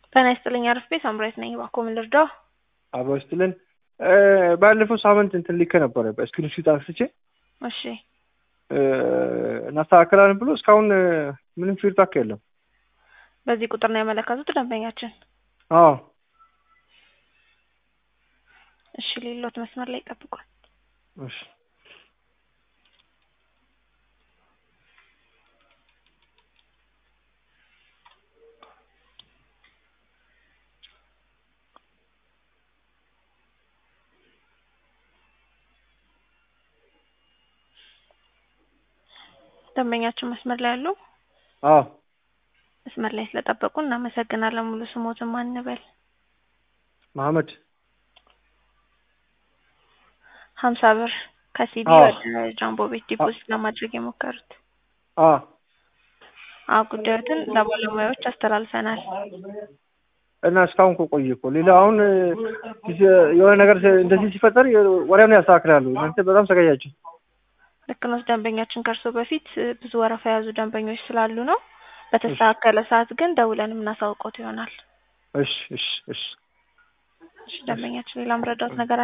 ጤና ይስጥልኝ አርፌ ሳምራዊት ነኝ። እባክዎ ምን ልርዳው? አብሮ ስትልን ባለፈው ሳምንት እንትን ልኬ ነበረ በስክሪንሹት አንስቼ እሺ እናስተካክላለን ብሎ እስካሁን ምንም ፊድባክ የለም። በዚህ ቁጥር ነው ያመለከቱት ደንበኛችን? አዎ እሺ ሌሎት መስመር ላይ ይጠብቋል። እሺ ደንበኛችን መስመር ላይ ያሉ አዎ መስመር ላይ ስለጠበቁ እናመሰግናለን። ሙሉ ስሞትን ማን እንበል? መሐመድ ሀምሳ ብር ከሲዲ አዎ። ወደ ጃምቦ ቤት ዲፖዚት ለማድረግ የሞከሩት። አዎ አዎ ጉዳዮትን ለባለሙያዎች አስተላልፈናል። እና እስካሁን እኮ ቆየ እኮ ሌላ አሁን የሆነ ነገር እንደዚህ ሲፈጠር ወዲያውኑ ያስተካክላሉ። እናንተ በጣም ዘገያችሁ። ልክ ነው። ደንበኛችን ከእርሶ በፊት ብዙ ወረፋ የያዙ ደንበኞች ስላሉ ነው። በተስተካከለ ሰዓት ግን ደውለን የምናሳውቆት ይሆናል። እሺ እሺ እሺ እሺ ደንበኛችን ሌላ ምረዳት ነገር